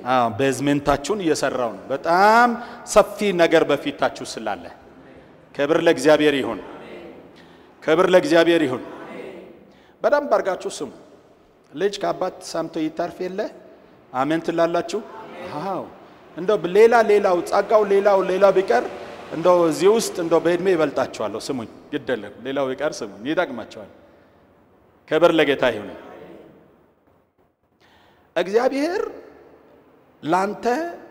አዎ ቤዝሜንታችሁን እየሰራው ነው። በጣም ሰፊ ነገር በፊታችሁ ስላለ ክብር ለእግዚአብሔር ይሁን። ክብር ለእግዚአብሔር ይሁን። በደንብ አድርጋችሁ ስሙ። ልጅ ከአባት ሰምቶ ይታርፍ የለ አሜን ትላላችሁ? አዎ እንደው ሌላ ሌላው ጸጋው ሌላው ሌላው ቢቀር እንደው እዚህ ውስጥ እንደው በእድሜ ይበልጣችኋለሁ። ስሙኝ፣ ግደለም ሌላው ቢቀር ስሙኝ፣ ይጠቅማቸዋል። ክብር ለጌታ ይሁን። እግዚአብሔር ላንተ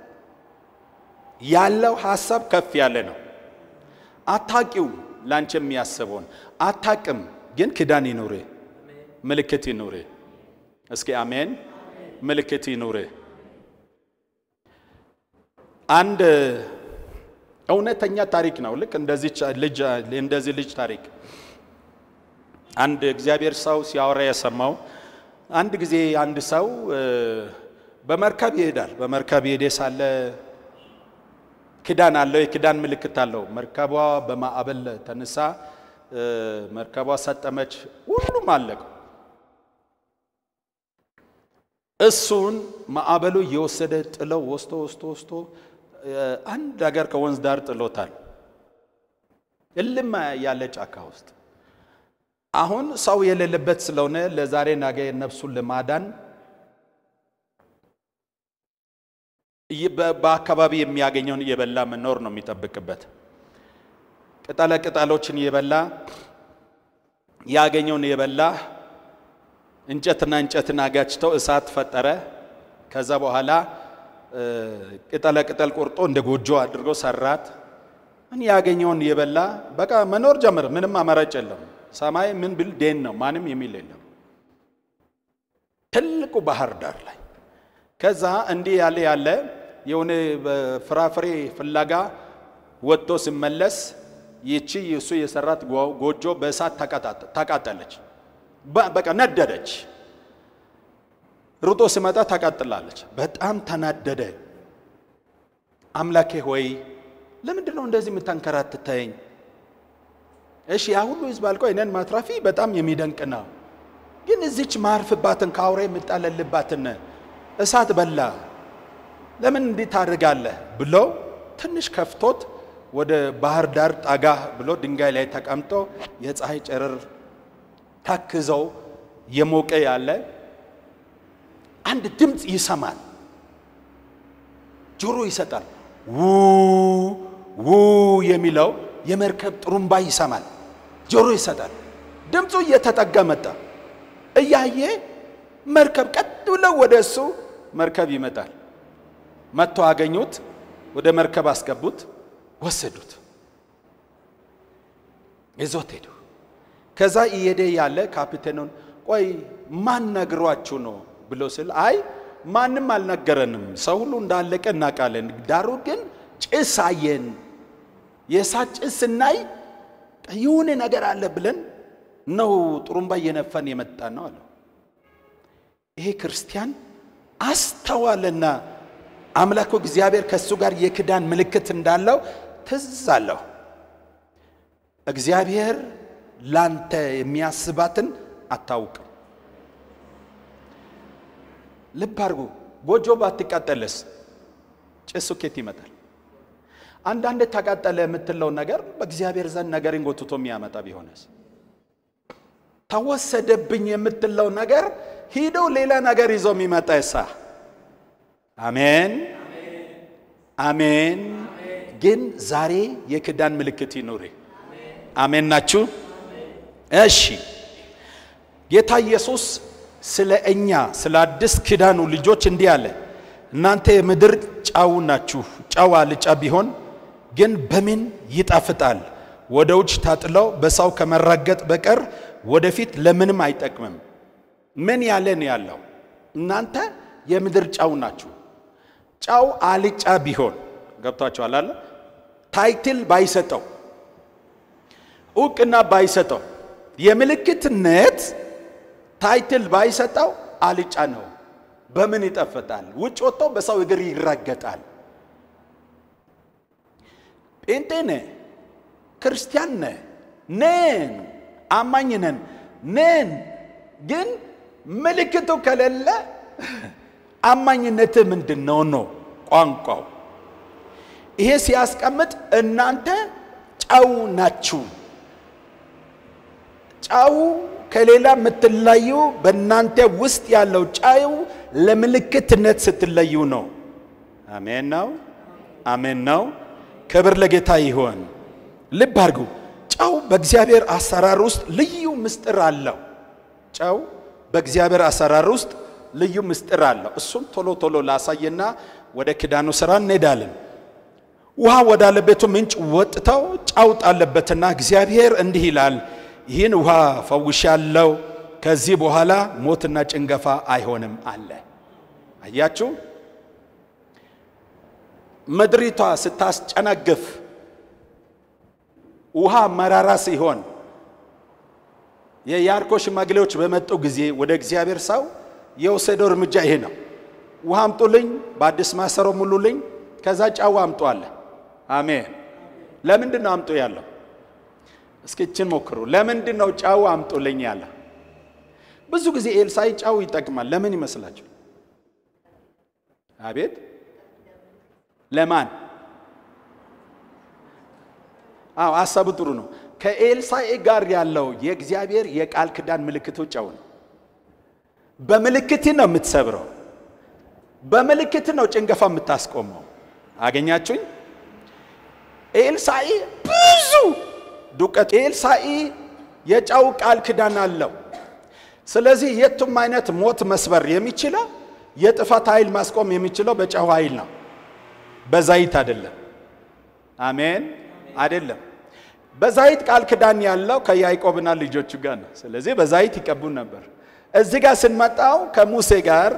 ያለው ሐሳብ ከፍ ያለ ነው። አታቂው ላንቺ የሚያስበውን አታቅም፣ ግን ክዳን ይኑር፣ ምልክት ይኑር። እስኪ አሜን። ምልክት ይኑር። አንድ እውነተኛ ታሪክ ነው። ልክ እንደዚህ ልጅ እንደዚህ ልጅ ታሪክ አንድ እግዚአብሔር ሰው ሲያወራ የሰማው አንድ ጊዜ አንድ ሰው በመርከብ ይሄዳል። በመርከብ ይሄደ ሳለ ክዳን አለው፣ የክዳን ምልክት አለው። መርከቧ በማዕበል ተነሳ፣ መርከቧ ሰጠመች፣ ሁሉም አለቀ። እሱን ማዕበሉ እየወሰደ ጥለው ወስቶ ወስቶ ወስቶ አንድ ሀገር ከወንዝ ዳር ጥሎታል። እልም ያለ ጫካ ውስጥ አሁን ሰው የሌለበት ስለሆነ ለዛሬ ነገ ነፍሱን ለማዳን በአካባቢ የሚያገኘውን እየበላ መኖር ነው የሚጠብቅበት። ቅጠለ ቅጠሎችን እየበላ ያገኘውን እየበላ እንጨትና እንጨትን አጋጭተው እሳት ፈጠረ። ከዛ በኋላ ቅጠለ ቅጠል ቆርጦ እንደ ጎጆ አድርጎ ሰራት። ምን ያገኘውን እየበላ በቃ መኖር ጀመረ። ምንም አማራጭ የለም። ሰማይ ምን ብል ዴን ነው፣ ማንም የሚል የለም። ትልቁ ባህር ዳር ላይ ከዛ እንዲህ ያለ ያለ የሆነ ፍራፍሬ ፍለጋ ወጥቶ ሲመለስ ይቺ እሱ የሰራት ጎጆ በእሳት ታቃጠለች። በቃ ነደደች። ሩጦ ሲመጣ ታቃጥላለች። በጣም ተናደደ። አምላኬ ሆይ ለምንድን ነው እንደዚህ የምታንከራትተኝ? እሺ ያ ሁሉ ህዝብ አልቆ እኔን ማትራፊ በጣም የሚደንቅ ነው። ግን እዚች ማርፍባትን ከአውሬ የምጣለልባትን እሳት በላ ለምን እንዲህ ታደርጋለህ ብሎ ትንሽ ከፍቶት ወደ ባህር ዳር ጠጋ ብሎ ድንጋይ ላይ ተቀምጦ የፀሐይ ጨረር ታክዘው የሞቀ ያለ አንድ ድምፅ ይሰማል። ጆሮ ይሰጣል። ው ው የሚለው የመርከብ ጥሩምባ ይሰማል። ጆሮ ይሰጣል። ድምፁ እየተጠጋ መጣ። እያየ መርከብ ቀጥ ብለው ወደ እሱ መርከብ ይመጣል። መጥቶ አገኙት። ወደ መርከብ አስገቡት፣ ወሰዱት፣ ይዞት ሄዱ። ከዛ እየሄደ ያለ ካፒቴኑን ቆይ ማን ነግሯችሁ ነው ብሎ ስል አይ ማንም አልነገረንም፣ ሰው ሁሉ እንዳለቀ እናውቃለን። ዳሩ ግን ጭስ አየን። የእሳት ጭስ ስናይ የሆነ ነገር አለ ብለን ነው ጥሩምባ እየነፈን የመጣ ነው አለው። ይሄ ክርስቲያን አስተዋልና አምላኩ እግዚአብሔር ከእሱ ጋር የክዳን ምልክት እንዳለው ትዝ አለው። እግዚአብሔር ላንተ የሚያስባትን አታውቅም። ልብ አድርጉ። ጎጆ ባትቃጠልስ ጭሱ ኬት ይመጣል? አንዳንድ ተቃጠለ የምትለው ነገር በእግዚአብሔር ዘንድ ነገርን ጎትቶ የሚያመጣ ቢሆንስ? ተወሰደብኝ የምትለው ነገር ሂዶ ሌላ ነገር ይዞ የሚመጣ ይሳ አሜን አሜን። ግን ዛሬ የክዳን ምልክት ይኑር። አሜን ናችሁ? እሺ ጌታ ኢየሱስ ስለ እኛ ስለ አዲስ ኪዳኑ ልጆች እንዲህ አለ፣ እናንተ የምድር ጨው ናችሁ። ጨው አልጫ ቢሆን ግን በምን ይጣፍጣል? ወደ ውጭ ታጥለው በሰው ከመራገጥ በቀር ወደፊት ለምንም አይጠቅምም። ምን ያለ ነው ያለው? እናንተ የምድር ጨው ናችሁ። ጨው አልጫ ቢሆን ገብቷችኋል አለ ታይትል ባይሰጠው እውቅና ባይሰጠው የምልክትነት ታይትል ባይሰጠው አልጫ ነው። በምን ይጠፍጣል? ውጭ ወጥቶ በሰው እግር ይረገጣል። ጴንጤ ነህ፣ ክርስቲያን ነህ፣ ነን፣ አማኝ ነን ነን። ግን ምልክቱ ከሌለ ታማኝነትህ ምንድን ነው ነው ቋንቋው። ይሄ ሲያስቀምጥ እናንተ ጨው ናችሁ። ጨው ከሌላ የምትለዩ በእናንተ ውስጥ ያለው ጨው ለምልክትነት ስትለዩ ነው። አሜን ነው፣ አሜን ነው። ክብር ለጌታ ይሆን። ልብ አድርጉ። ጨው በእግዚአብሔር አሰራር ውስጥ ልዩ ምስጢር አለው። ጨው በእግዚአብሔር አሰራር ውስጥ ልዩ ምስጢር አለው። እሱም ቶሎ ቶሎ ላሳየና ወደ ኪዳኑ ስራ እንሄዳለን። ውሃ ወዳለበቱ ምንጭ ወጥተው ጨው ጣለበትና እግዚአብሔር እንዲህ ይላል፣ ይህን ውሃ ፈውሻለሁ፣ ከዚህ በኋላ ሞትና ጭንገፋ አይሆንም አለ። አያችሁ፣ ምድሪቷ ስታስጨነግፍ ውሃ መራራ ሲሆን የያርኮ ሽማግሌዎች በመጡ ጊዜ ወደ እግዚአብሔር ሰው የወሰደው እርምጃ ይሄ ነው። ውሃ አምጡልኝ፣ በአዲስ ማሰሮ ሙሉልኝ፣ ከዛ ጨው አምጡ አለ። አሜን። ለምንድን ነው አምጡ ያለው? እስኪ እችን ሞክሩ። ለምንድን ነው ጨው አምጡልኝ ያለ? ብዙ ጊዜ ኤልሳዕ ጨው ይጠቅማል። ለምን ይመስላችሁ? አቤት ለማን? አዎ ሀሳቡ ጥሩ ነው። ከኤልሳዕ ጋር ያለው የእግዚአብሔር የቃል ኪዳን ምልክቱ ጨው ነው። በምልክት ነው የምትሰብረው። በምልክት ነው ጭንገፋ የምታስቆመው። አገኛችሁኝ? ኤልሳዕ ብዙ ዱቄት ኤልሳዕ የጨው ቃል ኪዳን አለው። ስለዚህ የቱም አይነት ሞት መስበር የሚችለው የጥፋት ኃይል ማስቆም የሚችለው በጨው ኃይል ነው፣ በዛይት አይደለም። አሜን አይደለም። በዛይት ቃል ኪዳን ያለው ከያዕቆብና ልጆቹ ጋር ነው። ስለዚህ በዛይት ይቀቡን ነበር። እዚህ ጋር ስንመጣው ከሙሴ ጋር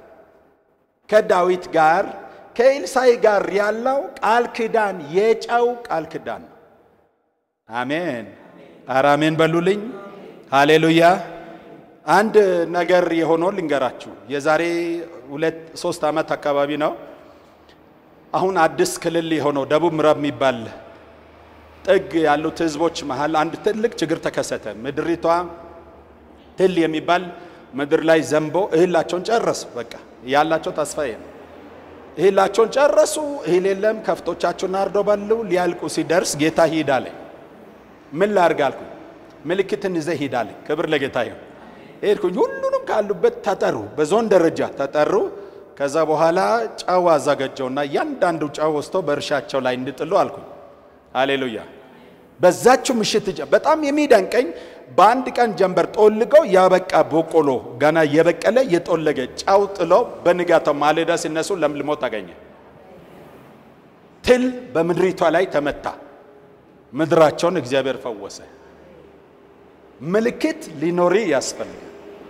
ከዳዊት ጋር ከኤልሳዕ ጋር ያለው ቃል ኪዳን የጨው ቃል ኪዳን ነው። አሜን ኧረ አሜን በሉልኝ። ሃሌሉያ። አንድ ነገር የሆነው ልንገራችሁ። የዛሬ ሁለት ሶስት ዓመት አካባቢ ነው። አሁን አዲስ ክልል የሆነው ደቡብ ምዕራብ የሚባል ጥግ ያሉት ህዝቦች መሃል አንድ ትልቅ ችግር ተከሰተ። ምድሪቷ ትል የሚባል ምድር ላይ ዘንቦ እህላቸውን ጨረሱ። በቃ ያላቸው ተስፋ ነው። እህላቸውን ጨረሱ። እህል የለም። ከፍቶቻቸውን አርደው በሉ። ሊያልቁ ሲደርስ ጌታ ሂድ አለኝ። ምን ላርግ አልኩኝ። ምልክትን ይዘህ ሂድ አለኝ። ክብር ለጌታ ይሁን። ሄድኩኝ። ሁሉንም ካሉበት ተጠሩ፣ በዞን ደረጃ ተጠሩ። ከዛ በኋላ ጨው አዘጋጀውና እያንዳንዱ ጨው ወስቶ በእርሻቸው ላይ እንድጥሉ አልኩኝ። ሃሌሉያ። በዛችው ምሽት በጣም የሚደንቀኝ በአንድ ቀን ጀንበር ጦልገው ያበቃ በቆሎ ገና የበቀለ የጦለገ ጨው ጥሎ በንጋታው ማለዳ ሲነሱ ለምልሞ ታገኘ። ትል በምድሪቷ ላይ ተመታ። ምድራቸውን እግዚአብሔር ፈወሰ። ምልክት ሊኖሪ ያስፈልጋል።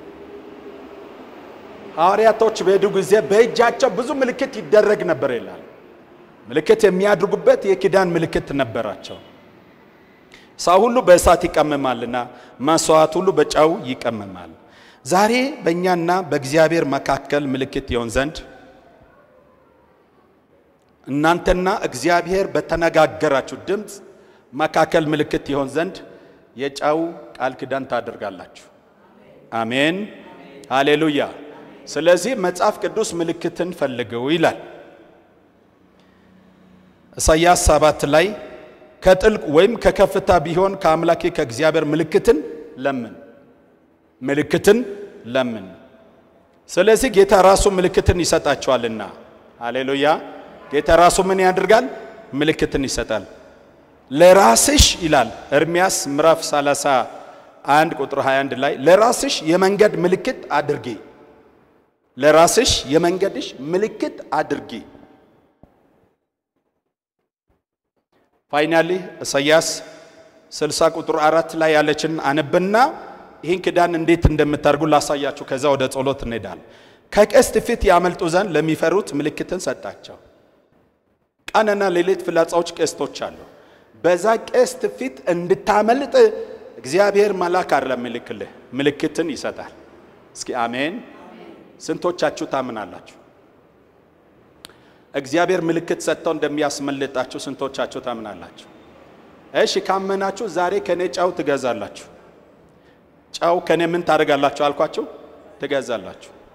ሐዋርያቶች በሄዱ ጊዜ በእጃቸው ብዙ ምልክት ይደረግ ነበር ይላል። ምልክት የሚያድርጉበት የኪዳን ምልክት ነበራቸው። ሰው ሁሉ በእሳት ይቀመማልና መስዋዕት ሁሉ በጨው ይቀመማል። ዛሬ በእኛና በእግዚአብሔር መካከል ምልክት ይሆን ዘንድ እናንተና እግዚአብሔር በተነጋገራችሁ ድምፅ መካከል ምልክት ይሆን ዘንድ የጨው ቃል ኪዳን ታደርጋላችሁ። አሜን ሃሌሉያ። ስለዚህ መጽሐፍ ቅዱስ ምልክትን ፈልገው ይላል። ኢሳይያስ ሰባት ላይ ከጥልቅ ወይም ከከፍታ ቢሆን ከአምላኬ ከእግዚአብሔር ምልክትን ለምን ምልክትን ለምን። ስለዚህ ጌታ ራሱ ምልክትን ይሰጣቸዋልና፣ ሃሌሉያ። ጌታ ራሱ ምን ያደርጋል? ምልክትን ይሰጣል። ለራስሽ ይላል ኤርምያስ ምዕራፍ 31 ቁጥር 21 ላይ ለራስሽ የመንገድ ምልክት አድርጊ፣ ለራስሽ የመንገድሽ ምልክት አድርጊ። ፋይናሊ ኢሳይያስ 60 ቁጥር አራት ላይ ያለችን አነብና ይህን ኪዳን እንዴት እንደምታደርጉ ላሳያችሁ። ከዛ ወደ ጸሎት እንሄዳለን። ከቀስት ፊት ያመልጡ ዘንድ ለሚፈሩት ምልክትን ሰጣቸው። ቀንና ሌሊት ፍላጻዎች ቀስቶች አሉ። በዛ ቀስት ፊት እንድታመልጥ እግዚአብሔር መልአክ አይደለም ምልክልህ ምልክትን ይሰጣል። እስኪ አሜን። ስንቶቻችሁ ታምናላችሁ? እግዚአብሔር ምልክት ሰጥተው እንደሚያስመልጣችሁ ስንቶቻችሁ ታምናላችሁ? እሺ ካመናችሁ ዛሬ ከኔ ጨው ትገዛላችሁ። ጨው ከኔ ምን ታደርጋላችሁ አልኳችሁ? ትገዛላችሁ።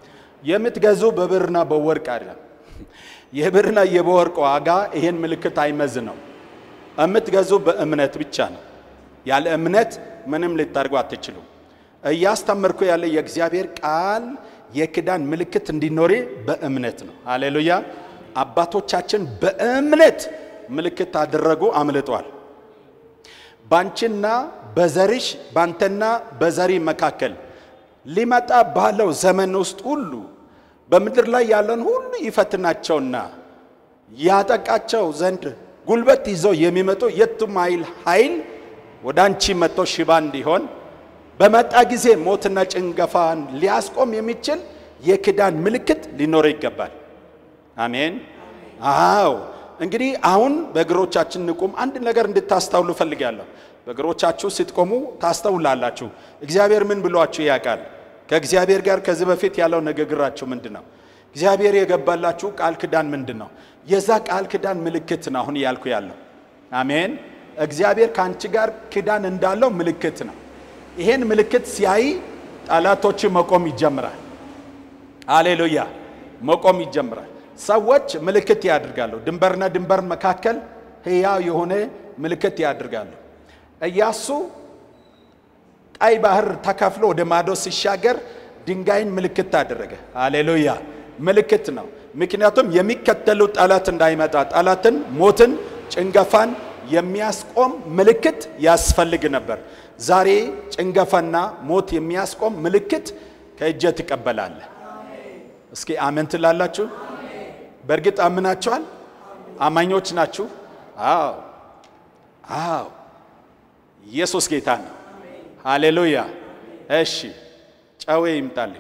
የምትገዙ በብርና በወርቅ አይደለም። የብርና የወርቅ ዋጋ ይሄን ምልክት አይመዝ ነው። የምትገዙ በእምነት ብቻ ነው። ያለ እምነት ምንም ልታደርጉ አትችሉም። እያስተምርኩ ያለ የእግዚአብሔር ቃል የኪዳን ምልክት እንዲኖሬ በእምነት ነው። ሃሌሉያ። አባቶቻችን በእምነት ምልክት አደረጉ፣ አምልጧል። ባንቺና በዘርሽ ባንተና በዘሪ መካከል ሊመጣ ባለው ዘመን ውስጥ ሁሉ በምድር ላይ ያለን ሁሉ ይፈትናቸውና ያጠቃቸው ዘንድ ጉልበት ይዘው የሚመጡ የቱም ኃይል ኃይል ወደ አንቺ መጥቶ ሽባ እንዲሆን በመጣ ጊዜ ሞትና ጭንገፋን ሊያስቆም የሚችል የኪዳን ምልክት ሊኖረው ይገባል። አሜን። አዎ እንግዲህ አሁን በእግሮቻችን እንቁም። አንድ ነገር እንድታስተውሉ እፈልጋለሁ። በእግሮቻችሁ ስትቆሙ ታስተውላላችሁ። እግዚአብሔር ምን ብሏችሁ ያውቃል? ከእግዚአብሔር ጋር ከዚህ በፊት ያለው ንግግራችሁ ምንድን ነው? እግዚአብሔር የገባላችሁ ቃል ኪዳን ምንድን ነው? የዛ ቃል ኪዳን ምልክት ነው አሁን ያልኩ ያለው። አሜን። እግዚአብሔር ከአንቺ ጋር ኪዳን እንዳለው ምልክት ነው። ይሄን ምልክት ሲያይ ጠላቶች መቆም ይጀምራል። አሌሉያ መቆም ይጀምራል። ሰዎች ምልክት ያድርጋሉ። ድንበርና ድንበር መካከል ሕያው የሆነ ምልክት ያድርጋሉ። ኢያሱ ቀይ ባህር ተከፍሎ ወደ ማዶ ሲሻገር ድንጋይን ምልክት አደረገ። አሌሉያ ምልክት ነው። ምክንያቱም የሚከተሉ ጠላት እንዳይመጣ ጠላትን፣ ሞትን፣ ጭንገፋን የሚያስቆም ምልክት ያስፈልግ ነበር። ዛሬ ጭንገፋና ሞት የሚያስቆም ምልክት ከእጀ ትቀበላለህ። እስኪ አሜን ትላላችሁ? በእርግጥ አምናችኋል? አማኞች ናችሁ? አዎ አዎ፣ ኢየሱስ ጌታ ነው። ሃሌሉያ። እሺ ጨዌ ይምጣልኝ።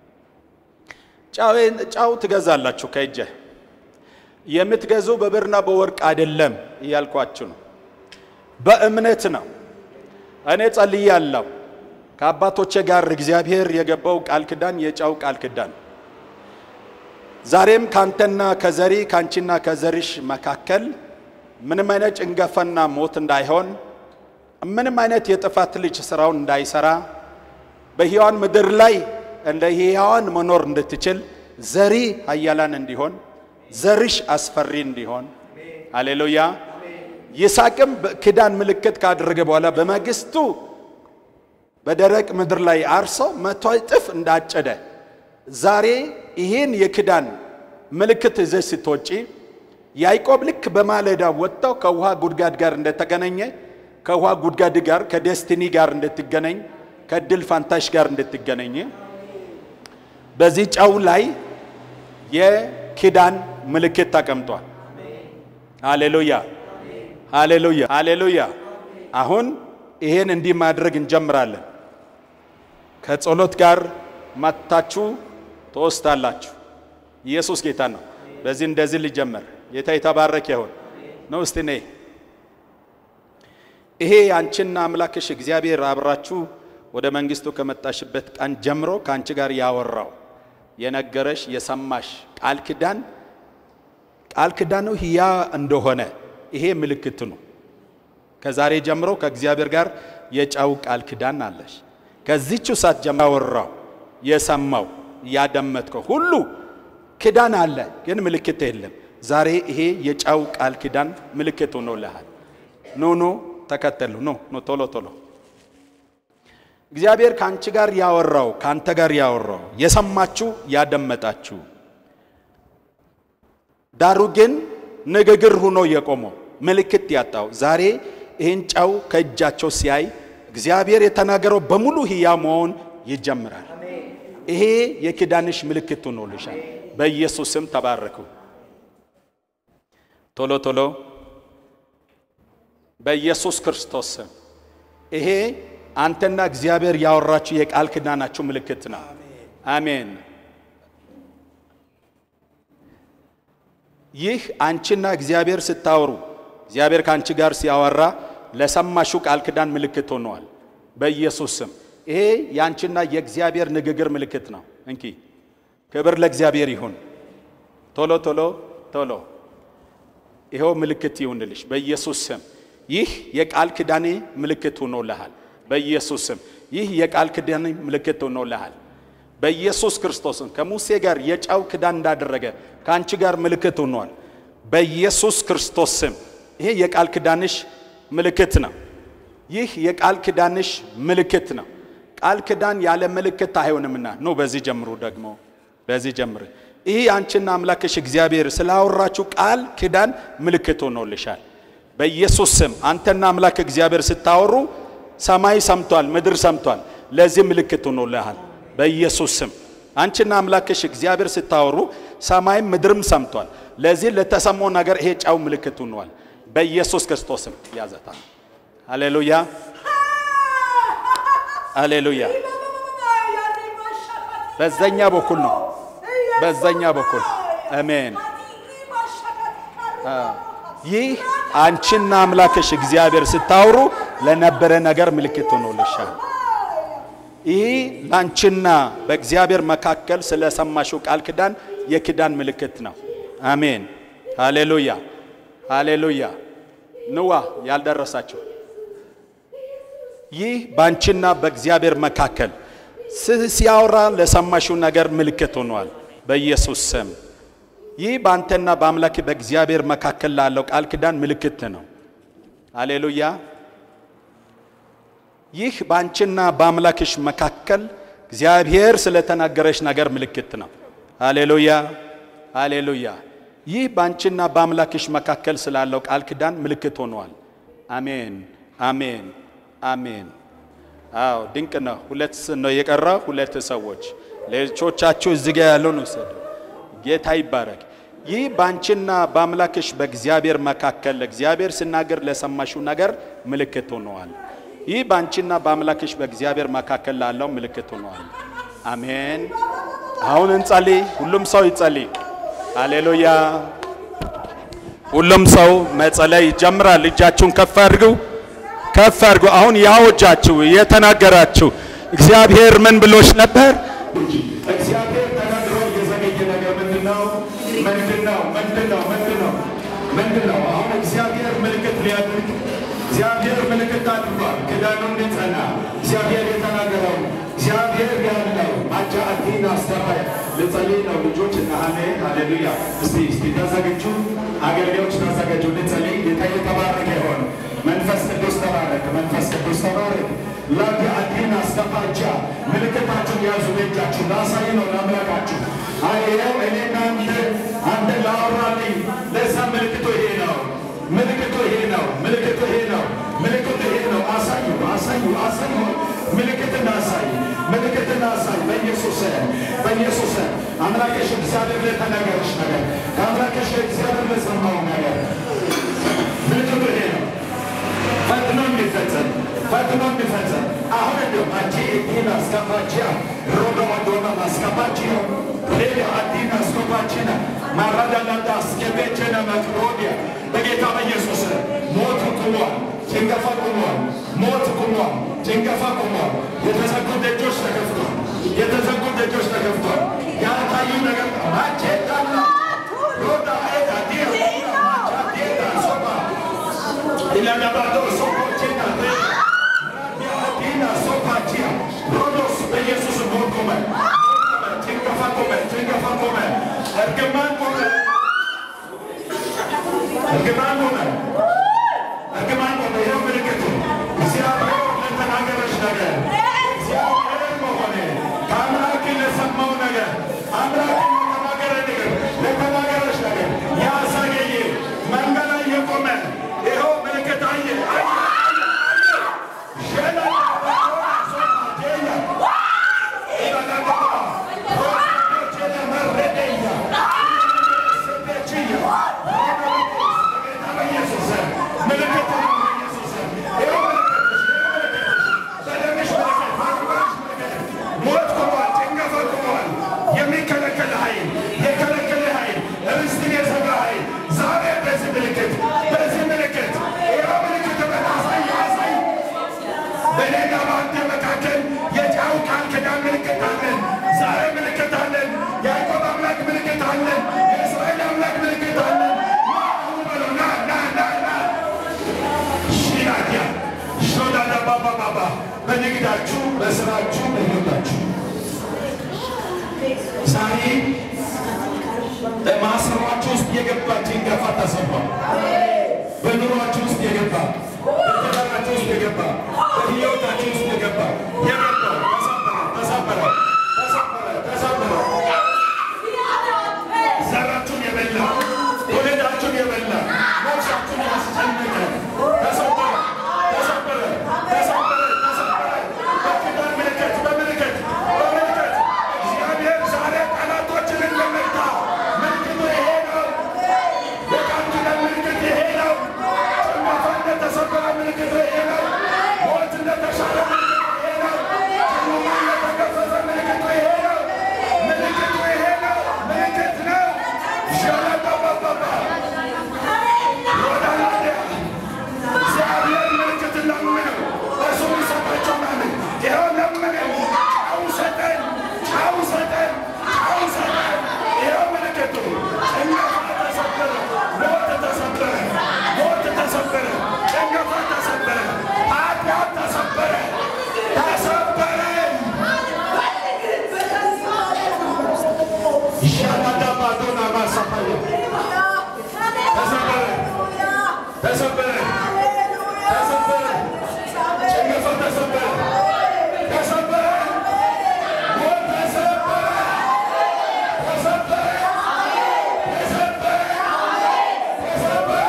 ጨው ትገዛላችሁ ከእጀ የምትገዙ በብርና በወርቅ አይደለም እያልኳችሁ ነው፣ በእምነት ነው። እኔ ጸልያለሁ ከአባቶቼ ጋር እግዚአብሔር የገባው ቃል ኪዳን የጨው ቃል ኪዳን ዛሬም ካንተና ከዘሪ ካንቺና ከዘሪሽ መካከል ምንም አይነት ጭንገፋና ሞት እንዳይሆን ምንም አይነት የጥፋት ልጅ ስራውን እንዳይሰራ በሕያዋን ምድር ላይ እንደ ሕያዋን መኖር እንድትችል ዘሪ ኃያላን እንዲሆን ዘርሽ አስፈሪ እንዲሆን አሌሉያ። ይስሐቅም ኪዳን ምልክት ካደረገ በኋላ በማግስቱ በደረቅ ምድር ላይ አርሶ መቶ እጥፍ እንዳጨደ ዛሬ ይህን የኪዳን ምልክት ይዘሽ ስትወጪ ያዕቆብ ልክ በማለዳ ወጥተው ከውሃ ጉድጓድ ጋር እንደተገናኘ ከውሃ ጉድጓድ ጋር ከዴስቲኒ ጋር እንድትገናኝ ከድል ፋንታሽ ጋር እንድትገናኝ በዚህ ጨው ላይ የኪዳን ምልክት ተቀምጧል። ሃሌሉያ ሃሌሉያ ሃሌሉያ። አሁን ይሄን እንዲህ ማድረግ እንጀምራለን። ከጸሎት ጋር መታችሁ ትወስዳላችሁ። ኢየሱስ ጌታ ነው። በዚህ እንደዚህ ሊጀመር ጌታ የተባረከ ይሁን ነው። እስቲ ነይ። ይሄ አንቺና አምላክሽ እግዚአብሔር አብራችሁ ወደ መንግስቱ ከመጣሽበት ቀን ጀምሮ ከአንቺ ጋር ያወራው የነገረሽ የሰማሽ ቃል ኪዳን ቃል ኪዳኑ ሕያ እንደሆነ ይሄ ምልክት ነው። ከዛሬ ጀምሮ ከእግዚአብሔር ጋር የጨው ቃል ኪዳን አለሽ። ከዚህችው ሰዓት ጀምሮ ያወራው የሰማው ያደመጥከው ሁሉ ኪዳን አለ፣ ግን ምልክት የለም። ዛሬ ይሄ የጨው ቃል ኪዳን ምልክት ሆኖልሃል። ኑ ኑ ተከተሉ። ኑ ኑ ቶሎ ቶሎ እግዚአብሔር ከአንቺ ጋር ያወራው ከአንተ ጋር ያወራው የሰማችሁ ያደመጣችሁ፣ ዳሩ ግን ንግግር ሆኖ የቆመው ምልክት ያጣው ዛሬ ይህን ጨው ከእጃቸው ሲያይ እግዚአብሔር የተናገረው በሙሉ ሕያው መሆን ይጀምራል። ይሄ የኪዳንሽ ምልክት ሆኖልሻል። በኢየሱስ ስም ተባረኩ። ቶሎ ቶሎ በኢየሱስ ክርስቶስ ስም ይሄ አንተና እግዚአብሔር ያወራችሁ የቃል ኪዳናችሁ ምልክት ነው። አሜን። ይህ አንቺና እግዚአብሔር ስታወሩ እግዚአብሔር ከአንቺ ጋር ሲያወራ ለሰማሹ ቃል ኪዳን ምልክት ሆነዋል። በኢየሱስ ስም ይሄ የአንቺና የእግዚአብሔር ንግግር ምልክት ነው። እንኪ ክብር ለእግዚአብሔር ይሁን። ቶሎ ቶሎ ቶሎ ይኸው ምልክት ይሁንልሽ በኢየሱስ ስም። ይህ የቃል ኪዳኔ ምልክት ሆኖልሃል። በኢየሱስ ስም ይህ የቃል ኪዳኔ ምልክት ሆኖልሃል። በኢየሱስ ክርስቶስም ከሙሴ ጋር የጨው ኪዳን እንዳደረገ ከአንቺ ጋር ምልክት ሆኗል። በኢየሱስ ክርስቶስ ስም ይሄ የቃል ኪዳንሽ ምልክት ነው። ይህ የቃል ኪዳንሽ ምልክት ነው። ቃል ኪዳን ያለ ምልክት አይሆንምና ኖ በዚህ ጀምሩ። ደግሞ በዚህ ጀምር። ይህ አንቺና አምላክሽ እግዚአብሔር ስላወራችሁ ቃል ኪዳን ምልክት ሆኖልሻል። በኢየሱስ ስም አንተና አምላክ እግዚአብሔር ስታወሩ ሰማይ ሰምቷል፣ ምድር ሰምቷል። ለዚህ ምልክት ሆኖልሃል። በኢየሱስ ስም አንቺና አምላክሽ እግዚአብሔር ስታወሩ ሰማይም ምድርም ሰምቷል። ለዚህ ለተሰማው ነገር ይሄ ጨው ምልክት ሆኗል። በኢየሱስ ክርስቶስም ያዘታል። ሃሌሉያ ሃሌሉያ። በዛኛ በኩል ነው፣ በዛኛ በኩል አሜን። ይህ አንቺና አምላክሽ እግዚአብሔር ስታወሩ ለነበረ ነገር ምልክት ሆኖልሻል። ይህ ለአንቺና በእግዚአብሔር መካከል ስለሰማሽው ቃል ኪዳን የኪዳን ምልክት ነው። አሜን ሃሌሉያ ሃሌሉያ። ንዋ ያልደረሳችሁ ይህ በአንቺና በእግዚአብሔር መካከል ሲያወራ ለሰማሽው ነገር ምልክት ሆኗል። በኢየሱስ ስም ይህ በአንተና በአምላክ በእግዚአብሔር መካከል ላለው ቃል ኪዳን ምልክት ነው። ሃሌሉያ። ይህ በአንቺና በአምላክሽ መካከል እግዚአብሔር ስለተናገረሽ ነገር ምልክት ነው። ሃሌሉያ ሃሌሉያ። ይህ በአንቺና በአምላክሽ መካከል ስላለው ቃል ኪዳን ምልክት ሆኗል። አሜን አሜን አሜን። አዎ ድንቅ ነው። ሁለት ነው የቀረ፣ ሁለት ሰዎች ሌሎቻችሁ እዚህ ጋር ያለውን ውሰዱ። ጌታ ይባረክ። ይህ በአንቺና በአምላክሽ በእግዚአብሔር መካከል እግዚአብሔር ሲናገር ለሰማሽው ነገር ምልክት ሆነዋል። ይህ በአንቺና በአምላክሽ በእግዚአብሔር መካከል ላለው ምልክት ሆነዋል። አሜን። አሁን እንጸልይ። ሁሉም ሰው ይጸልይ። ሃሌሉያ። ሁሉም ሰው መጸለይ ይጀምራል። እጃችሁን ከፍ አድርጉ፣ ከፍ አድርጉ። አሁን ያወጃችሁ የተናገራችሁ እግዚአብሔር ምን ብሎሽ ነበር? እግዚአብሔር ተናግሮ የዘገየ ነገር ምንድን ነው? ምንድን ነው? ምንድን ነው? ምንድን ነው? ምንድን ነው? አሁን እግዚአብሔር ምልክት ሊያድርግ እግዚአብሔር ምልክት አድርጓል። ኪዳኑ እንዲጸና እግዚአብሔር የተናገረው እግዚአብሔር ያለው አጃ አዲን አስተባይ ልጸልይ ነው። ልጆች እና አሜን ሃሌሉያ። እስቲ እስቲ ተዘግጁ፣ አገልጋዮች ተዘጋጁ፣ ልጸልይ። ጌታ የተባረከ ይሆን። መንፈስ ቅዱስ ተባረክ፣ መንፈስ ቅዱስ ተባረክ። ላዲ አዲን አስተፋጃ ምልክታችሁን ያዙ በእጃችሁ ላሳይ ነው ለአምላካችሁ። አይው እኔ እናንተ አንተ ላወራልኝ ለዛ ምልክቱ ይሄ ነው። ምልክቱ ይሄ ነው። ምልክቱ ይሄ ነው። ምልክቱ ይሄ ነው። አሳዩ፣ አሳዩ፣ አሳዩ። ምልክትን አሳይ፣ ምልክትን አሳይ። በኢየሱስ በኢየሱስ አምላክሽ እግዚአብሔር ለተናገረሽ ነገር ከአምላክሽ እግዚአብሔር ለሰማው ነገር ምልክቱ ይሄ ነው። ፈጥኖ የሚፈጸም ፈጥኖ የሚፈጸም አሁን እንዲሁ አንቺ እዲን አስገባችያ ሮዶ ወዶና ማስገባችዮ ሌላ አዲን አስገባችና ማራዳላዳ አስገቤችነ መቅዶኒያ በጌታ በኢየሱስ ሞት ቁሟል፣ ጭንገፋ ቁሟል፣ ሞት ቁሟል፣ ጭንገፋ ቁሟል። የተዘጉ ደጆች ተከፍቷል፣ የተዘጉ ደጆች ተከፍቷል። ያልታዩ ነገር ማቼዳላ ሮዳ ኤዳ ዲያ ማቻ ዴዳ ሶባ ኢላዳባዶ ሶፖቼና ዲና ሶፓቺያ ሮዶስ በኢየሱስ ሞት ቆመ፣ ጭንገፋ ቆመ፣ ጭንገፋ ቆመ፣ እርግማን ቆመ፣ እርግማን ቆመ፣ እርግማን ቆመ። ይኸው ምልክቱ እግዚአብሔር ለተናገረሽ ነገር እግዚአብሔር መሆኔ ከአምላክ ለሰማው ነገር አምላክ ለተናገረ ነገር ለተናገረሽ ነገር ያሳገየ መንገድ ላይ የቆመ ይኸው ምልክት አየ አየ የሚከለከል ኃይል የከለከለ ኃይል ርስትን የዘጋ ኃይል ዛሬ በዚህ ምልክት በዚህ ምልክት ይኸው ምልክት በታሳይ ያሳይ በእኔና በአንተ መካከል የጨው ቃል ኪዳን ምልክት አለን። ዛሬ ምልክት አለን። የያዕቆብ አምላክ ምልክት አለን። የእስራኤል አምላክ ምልክት አለን። ና አሁን በለው ና ና ና ና ሺናዲያ ሾዳዳ ባባ ባባ በንግዳችሁ፣ በስራችሁ፣ በሕይወታችሁ ዛሬ በማሰሯችሁ ውስጥ የገባ ጭንገፋ ተሰብሯል። በኑሯችሁ ውስጥ የገባ በትዳራችሁ ውስጥ የገባ በሕይወታችሁ ውስጥ የገባ የገባ ተሰበረ፣ ተሰበረ፣ ተሰበረ፣ ተሰበረ። ዘራችሁን የበላ ወለዳችሁን የበላ ነፍሳችሁን ያስጨነቀ ተሰበረ፣ ተሰበረ፣ ተሰበረ፣ ተሰበረ። በኪዳን ምልክት በምልክት በምልክት እግዚአብሔር ዛሬ ጠላቶችን እንደመታ ምልክቱ ይሄ ነው። የቃል ኪዳን ምልክት ይሄ ነው። ጭንገፋ እንደተሰበረ ምልክቱ ይሄ ነው። ሞት እንደተሻረ ምልክቱ ይሄ ነው። ጨለማ እንደተገፈፈ ምልክቱ ይሄ ነው። ምልክቱ ይሄ ነው። ምልክት ነው። ሸለጠበበባ ወዳላደ እግዚአብሔር ምልክት ለምነው እሱ ይሰጣቸው ማለት ይኸው ለምነው ጨው ሰጠን፣ ጨው ሰጠን፣ ጨው ሰጠን። ይኸው ምልክቱ ጭንገፋ ተሰበረ፣ ሞት ተሰበረ፣ ሞት ተሰበረ፣ ጭንገፋ ተሰበረ፣ ኃጢአት ተሰበረ፣ ተሰበረ። ሻላዳባዶና ማሳፋየ ተሰበረ፣ ተሰበረ፣ ተሰበረ፣ ጭንገፋ ተሰበረ፣ ተሰበረ፣ ሞት ተሰበረ፣ ተሰበረ፣ ተሰበረ፣ ተሰበረ፣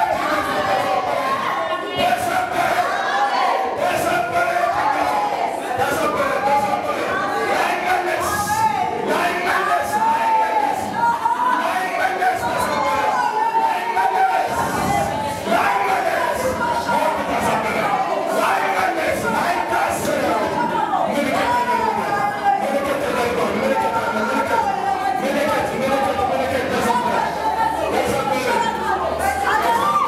ተሰበረ፣ ተሰበረ፣ ተሰበረ፣ ተሰበረ። ላይመለስ፣ ላይመለስ፣ ላይመለስ፣ ላይመለስ፣ ተሰበረ፣ ላይመለስ፣ ላይመለስ፣ ሞት ተሰበረ፣ ላይመለስ፣ ላይታሰር። ምልክት ተደርጓል፣ ምልክት ተደርጓል፣ ምልክት አለ፣ ምልክት፣ ምልክት፣ ምልክት፣ ምልክት ተሰበረ፣ ተሰበረ።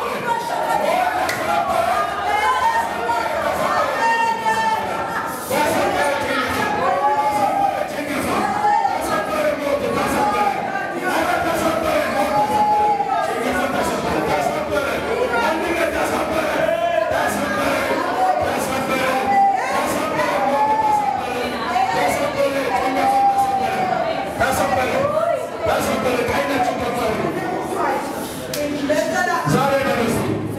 ዛሬ ደረሱ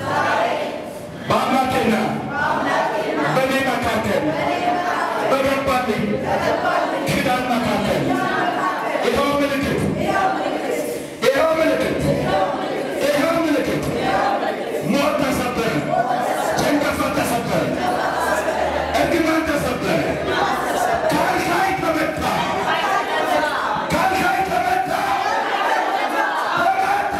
በአምላኬና በእኔ መካከል በገባልኝ ኪዳን መካከል ይኸው ምልክት ይኸው ምልክት ይኸው ምልክት ሞት ተሰበረ፣ ጭንገፋ ተሰበረ፣ እርግማን ተሰበረ፣ ካልሻይ ተመታ፣ ካልሻይ ተመታ፣ ተመታ።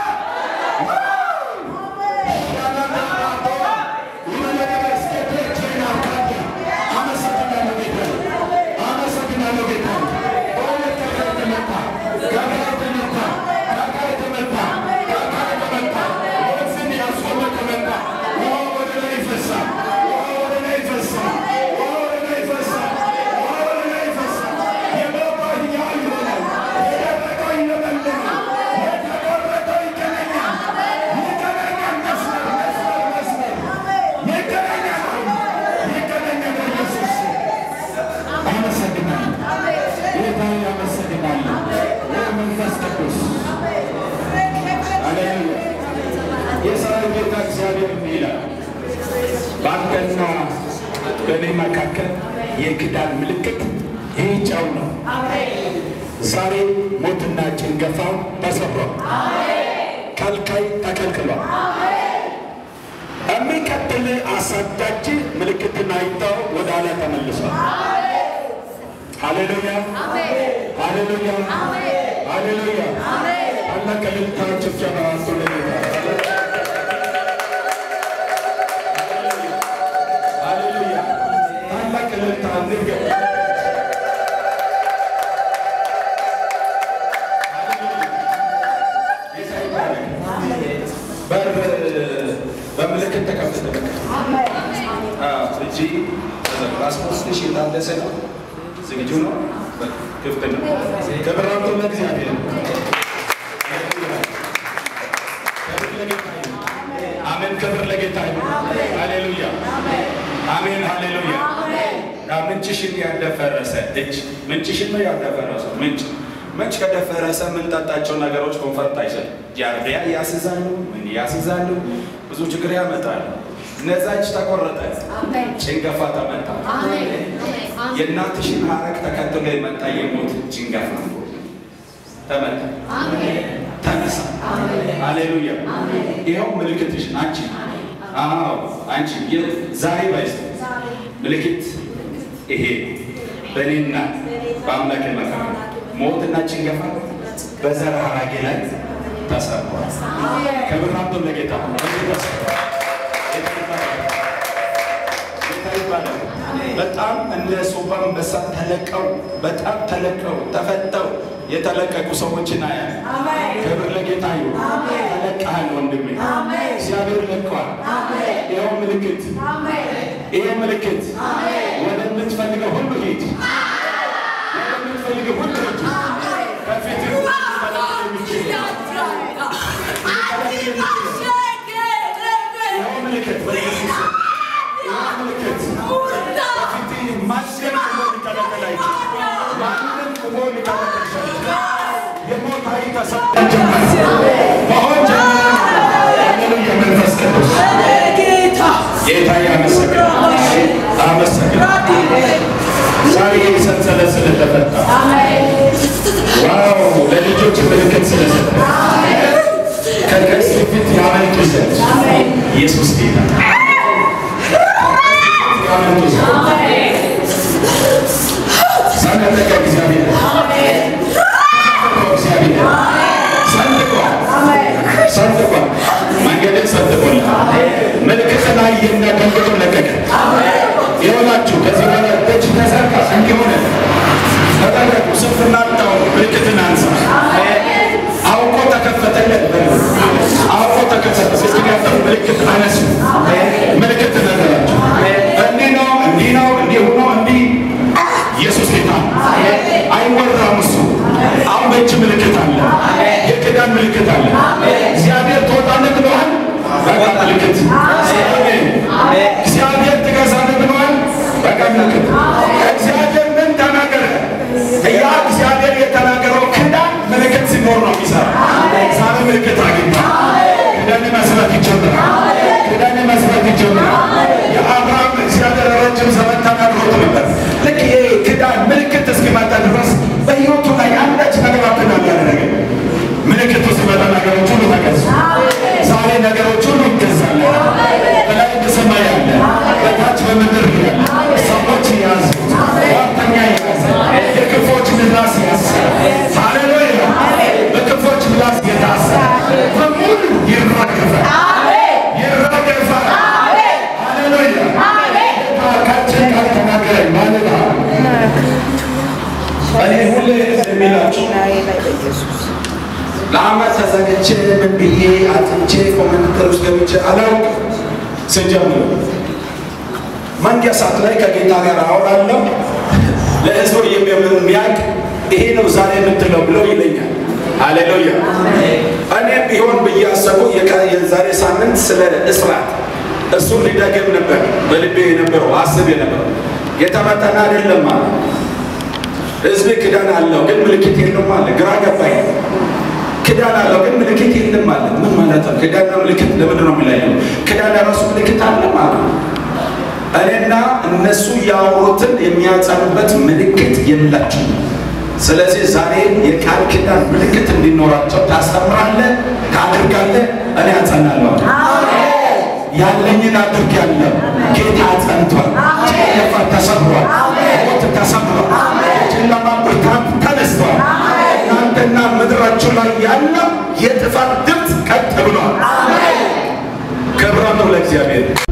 የሰራዊት ጌታ እግዚአብሔር እንዲህ ይላል፣ በአንተና በእኔ መካከል የኪዳን ምልክት ይህ ጨው ነው። ዛሬ ሞትና ጭንገፋው ተሰብሯል። ከልካይ ተከልክሏል። የሚቀጥል አሳዳጅ ምልክትን አይተው ወደ ኋላ ተመልሷል። ሃሌሉያ ሃሌሉያ ሃሌሉያ። ታላቅ እልልታ ጭብጨባ አንሱ ለጌታ ሃሌሉያ። ታላቅ እልልታ እንድገም በር በምልክት ተከፍተ እጂ ፓስፖርትሽ የታደሰ ነው። ዝግጁ ነው። ክፍት ነው። ክብር አምጡ ለእግዚአብሔር። አሜን። ክብር ለጌታ ይሁን። ሃሌሉያ አሜን። ሃሌሉያ ምንጭሽን ያደፈረሰ እጅ ምንጭሽን ነው ያደፈረሰው ምንጭ መች ከደፈረሰ የምንጠጣቸው ነገሮች ኮንፈርት አይሰጥም። ጃርዲያ ያስይዛሉ፣ ምን ያስይዛሉ፣ ብዙ ችግር ያመጣሉ። ነዛች ተቆረጠ፣ ጭንገፋ ተመታ። የእናትሽን ሐረግ ተከትሎ የመጣ የሞት ጭንገፋ ተመታ፣ ተነሳ። ሃሌሉያ! ይኸው ምልክትሽ አንቺ። አዎ አንቺ ዛሬ ባይስ ምልክት ይሄ በእኔና በአምላክ መካከል ሞትና ጭንገፋ በዘር ሐረጌ ላይ ተሰብሯል። ክብር አምጡ ለጌታ። በጣም እንደ ሶባ አንበሳ ተለቀው በጣም ተለቀው ተፈተው የተለቀቁ ሰዎችን አያል። ክብር ለጌታ ይሁን። ተለቀሃል ወንድሜ፣ እግዚአብሔር ለቀዋል። ይኸው ምልክት፣ ይሄ ምልክት ወደምትፈልገው ሁሉ ሂድ፣ ወደምትፈልገው ሁሉ ሂድ። ከፊት ምልክት በኢየሱስ ምልክት ማንም ቆሞ ሊከለከል አይችልም። ማንም ቆሞ ሊከለከል አይችልም። የሞት ኃይል ተሰብሯል። መሆን ጀመረ። ሃሌሉያ! መንፈስ ቅዱስ ጌታ ያመሰግናል። አመሰግናል። ዛሬ ሰንሰለት ስለተፈታ ዋው! ለልጆች ምልክት ስለሰጠ ከቀስት ፊት ያመልጡ ዘንድ ኢየሱስ ጌታ ያመልጡ ዘንድ ሰነጠቀ እግዚአብሔር እግዚአብሔር ሰንጥቋል ሰንጥቋል መንገድን ሰንጥቆልሃል ምልክት ላይ የሚያገልግሉ ለቀቀ ይሆናችሁ ከዚህ በኋላ ደጅ ተዘርጋ እንዲሆነ ተጠረቁ ስንፍና አታውሩ ምልክትን አንሳ አውቆ ተከፈተለት አውቆ ተከፈተ ስትገፈር ምልክት አነሱ ምልክት ነገራቸው እንዲህ ነው እንዲህ ነው እንዲህ ሆኖ እንዲህ ኢየሱስ ጌታ አይወራም እሱ አሁን በእጅ ምልክት አለ የክዳን ምልክት አለ እግዚአብሔር ትወጣለህ ብለዋል በቃ ምልክት እግዚአብሔር ትገዛለህ ብለዋል በቃ ምልክት እግዚአብሔር ምን ተናገረ ያ እግዚአብሔር የተናገረው ክዳን ምልክት ሲኖር ነው የሚሰራ ዛሬ ምልክት አግኝታ ክዳን መስራት ይጀምራል ክዳን መስራት ይጀምራል የአብርሃም እግዚአብሔር ረጅም ዘመን ተናግሮት ነበር ልክ ይሄ ክዳን ምልክት እስኪመጣ ድረስ በሕይወቱ ላይ አንዳች ነገር አልተናገረ ምልክቱ ሲመጣ ነገሮች ሁሉ ተገዙ ዛሬ ነገሮች ሁሉ ይገዛል በላይ በሰማይ ያለ በታች በምድር ያለ ሰዎች ያዙ ዋርተኛ ያዘ የክፎች ምላስ ያዘ ሃሌሉያ በክፎች ምላስ የታሰረ በሙሉ ይራገፋል ይራገፋል ሃሌሉያ ካችን ቃል ተናገረኝ ማለት እኔ ሁሌ የሚላችሁ ለአመት ተዘግቼ ምን ብዬ አጥንቼ ኮመንተር ውስጥ ገብቼ አላውቅም። ስጀምር መንጊያ ሰዓት ላይ ከጌታ ጋር አወራለሁ። ለህዝቡ የሚያውቅ ይሄ ነው ዛሬ የምትለው ብለው ይለኛል። ሃሌሉያ። እኔ ቢሆን ብዬ አሰቡ የዛሬ ሳምንት ስለ እስራት እሱን ሊደግም ነበር በልቤ የነበረው አስብ የነበረው የተመጠነ አይደለም ማለት ህዝብ ክዳን አለው ግን ምልክት የለም አለ። ግራ ገባኝ። ክዳን አለው ግን ምልክት የለም አለ። ምን ማለት ነው? ክዳንና ምልክት ለምንድን ነው የሚለየው? ክዳን ለራሱ ምልክት አለ ማለት ነው። እኔና እነሱ ያወሩትን የሚያጸኑበት ምልክት የላቸው። ስለዚህ ዛሬ የቃል ኪዳን ምልክት እንዲኖራቸው ታስተምራለህ፣ ታድርጋለህ። እኔ አጸናለሁ። ያለኝን አድርጌያለሁ። ጌታ ጸንቷል። ጭንገፋ ተሰብሯል። ሞት ተሰብሯል። የጨለማ ብርታት ተነስቷል። እናንተና ምድራችሁ ላይ ያለው የጥፋት ድምፅ ቀጥ ብሏል። ክብር ነው ለእግዚአብሔር።